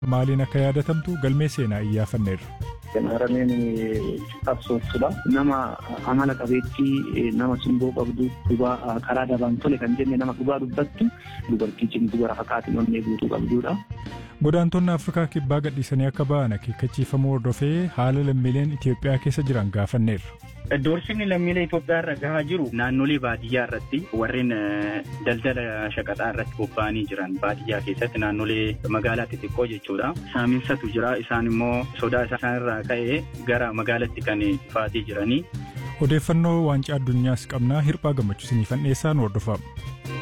maaliin akka yaadatamtu galmee seenaa iyyaafanneerra. Harameen qabsooftudha. Nama amala qabeettii nama simboo qabdu dhugaa karaa dabaan tole kan jenne nama dhugaa dubbattu dubartii cimtuu gara fakkaatti onnee guutuu qabdudha. Godaantonni Afrikaa kibbaa gadhiisanii akka ba'an akeekkachiifamuu hordofee haala lammiileen Itoophiyaa keessa jiran gaafanneerra. Doorsisni lammiilee Itoophiyaa irra gahaa jiru naannolee baadiyyaa irratti warreen daldala shaqaxaa irratti bobba'anii jiran baadiyyaa keessatti naannolee magaalaa xixiqqoo jechuudha. Saaminsatu jira isaan immoo sodaa isaan irraa ka'ee gara magaalaatti kan dhufaatii jiranii. Odeeffannoo waancaa addunyaas qabnaa hirphaa gammachiisanii dhiyeessaan hordofama.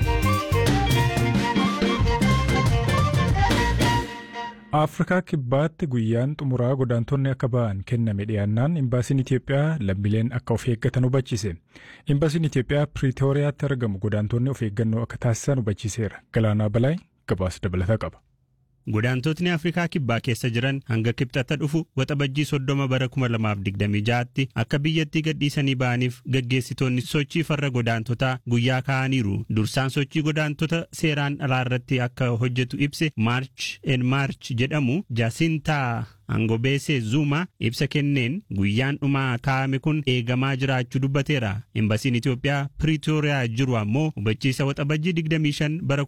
Afrikaa kibbaatti guyyaan xumuraa godaantonni akka ba'an kenname dhiyaannaan imbaasiin Itoophiyaa lammiileen akka of eeggatan hubachiise. Imbaasiin Itoophiyaa Piriitooriyaatti argamu godaantonni of eeggannoo akka taasisan hubachiiseera. Galaanaa Balaay gabaasa dabalataa qaba. Godaantotni Afrikaa kibbaa keessa jiran hanga kibxata dhufu waxabajjii soddoma bara 2026tti akka biyyattii gadhiisanii ba'aniif gaggeessitoonni sochii farra godaantotaa guyyaa kaa'aniiru. Dursaan sochii godaantota seeraan alaa irratti akka hojjetu ibse Maarch en Maarch jedhamu Jaasintaa Angobeesee Zuma ibsa kenneen guyyaan dhumaa kaa'ame kun eegamaa jiraachuu dubbateera. Imbasiin Itoophiyaa Piriitooriyaa jiru ammoo hubachiisa waxabajjii 25 bara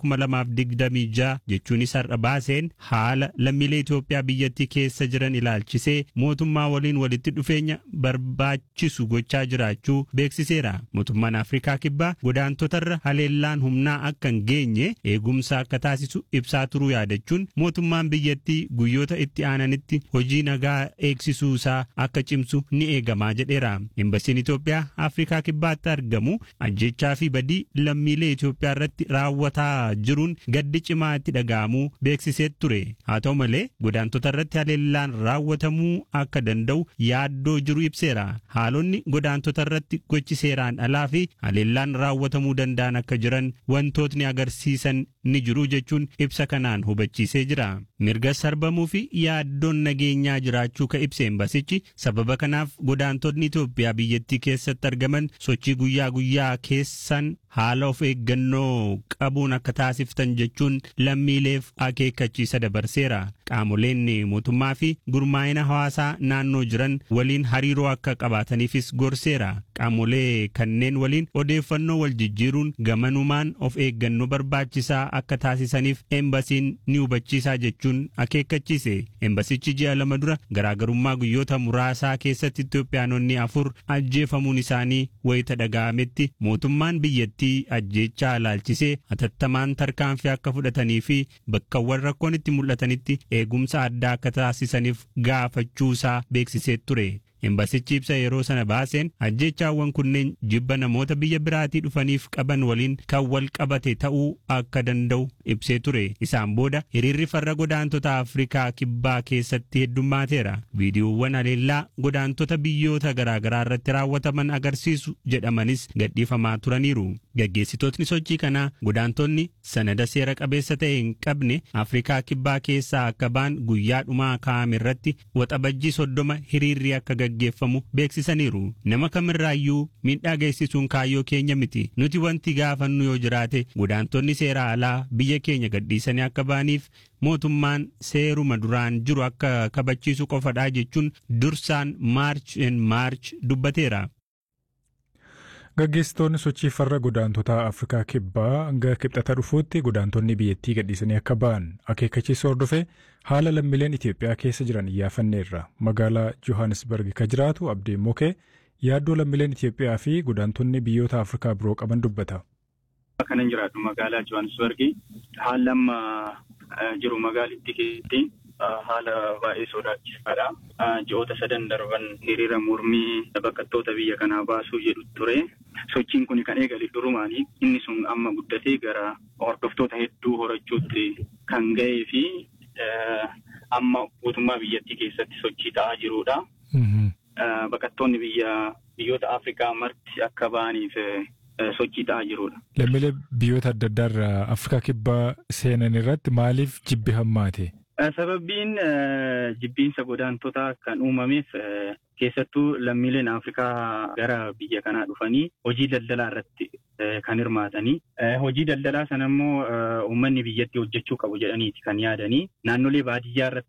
2026 jechuunis har'a baaseen haala lammiilee Itoophiyaa biyyattii keessa jiran ilaalchisee mootummaa waliin walitti dhufeenya barbaachisu gochaa jiraachuu beeksiseera. Mootummaan Afrikaa Kibbaa godaantotarra haleellaan humnaa akka hin geenye eegumsa akka taasisu ibsaa turuu yaadachuun mootummaan biyyattii guyyoota itti aananitti hojii nagaa eegsisuu isaa akka cimsu ni eegamaa jedheera. Imbasiin Itoophiyaa Afrikaa Kibbaatti argamu ajjechaa fi badii lammiilee Itoophiyaa irratti raawwataa jiruun gaddi cimaa itti dhaga'amuu beeksisee ture. Haa ta'u malee godaantota irratti haleellaan raawwatamuu akka danda'u yaaddoo jiru ibseera. Haalonni godaantota irratti gochi seeraan alaa fi haleellaan raawwatamuu danda'an akka jiran wantootni agarsiisan ni jiru jechuun ibsa kanaan hubachiisee jira. Mirga sarbamuu fi yaaddoon nageenyaa jiraachuu ka ibse embasichi sababa kanaaf godaantonni Itoophiyaa biyyattii keessatti argaman sochii guyyaa guyyaa keessan haala of eeggannoo qabuun akka taasiftan jechuun lammiileef akeekkachiisa dabarseera. Qaamoleen mootummaa fi gurmaa'ina hawaasaa naannoo jiran waliin hariiroo akka qabaataniifis gorseera. Qaamolee kanneen waliin odeeffannoo wal jijjiiruun gamanumaan of eeggannoo barbaachisaa akka taasisaniif embasiin ni hubachiisaa jechuun akeekkachiise. Embasichi ji'a lama dura garaagarummaa guyyoota muraasaa keessatti Itoophiyaanonni afur ajjeefamuun isaanii wayita dhaga'ametti mootummaan biyyattii ajjeechaa ilaalchisee hatattamaan tarkaanfii akka fudhatanii fi bakkawwan rakkoon itti mul'atanitti eegumsa addaa akka taasisaniif gaafachuusaa beeksisee ture. Embasichi ibsa yeroo sana baaseen ajjeechaawwan kunneen jibba namoota biyya biraatii dhufaniif qaban waliin kan wal qabate ta'uu akka danda'u ibsee ture. Isaan booda hiriirri farra godaantota Afrikaa kibbaa keessatti heddummaateera. Viidiyoowwan haleellaa godaantota biyyoota garaagaraa irratti raawwataman agarsiisu jedhamanis gadhiifamaa turaniiru. Gaggeessitootni sochii kanaa godaantonni sanada seera qabeessa ta'e hin qabne Afrikaa kibbaa keessaa akka ba'an guyyaa dhumaa kaa'ame irratti waxabajjii soddoma hiriirri akka gaggeeffamu beeksisaniiru. Nama kamirraayyuu miidhaa geessisuun kaayyoo keenya miti. Nuti wanti gaafannu yoo jiraate godaantonni seera alaa biyya keenya gadhiisanii akka ba'aniif mootummaan seeruma duraan jiru akka kabachiisu qofadhaa jechuun dursaan maarch en maarch dubbateera. Gaggeessitoonni sochii farra godaantotaa Afrikaa kibbaa hanga kibxata dhufuutti godaantonni biyyattii gadhiisanii akka ba'an akeekkachiisa hordofee haala lammiileen Itoophiyaa keessa jiran iyyaafanneerra. Magaalaa Johannesburg ka jiraatu Abdii Mokee yaaddoo lammiileen Itoophiyaa fi godaantonni biyyoota Afrikaa biroo qaban dubbata. Kanan jiraadhu magaalaa Johannesburg haala amma jiru magaalittii keessatti haala baay'ee sodaachisaadha. Ji'oota sadan darban hiriira mormii baqattoota biyya kanaa baasuu jedhu ture. Sochiin kun kan eegale durumaani. Inni sun amma guddatee gara hordoftoota hedduu horachuutti kan ga'ee fi amma guutummaa biyyattii keessatti sochii ta'aa jirudha. Baqattoonni biyya biyyoota Afrikaa marti akka ba'aniif sochii ta'aa jirudha. Lammiilee biyyoota adda addaa irraa Afrikaa kibbaa seenan irratti maaliif jibbi hammaate? Sababbiin jibbiinsa godaantotaa kan uumameef keessattuu lammiileen Afrikaa gara biyya kanaa dhufanii hojii daldalaa irratti kan hirmaatanii hojii daldalaa sana immoo uummanni biyyatti hojjechuu qabu jedhaniiti kan yaadanii naannolee baadiyyaa irratti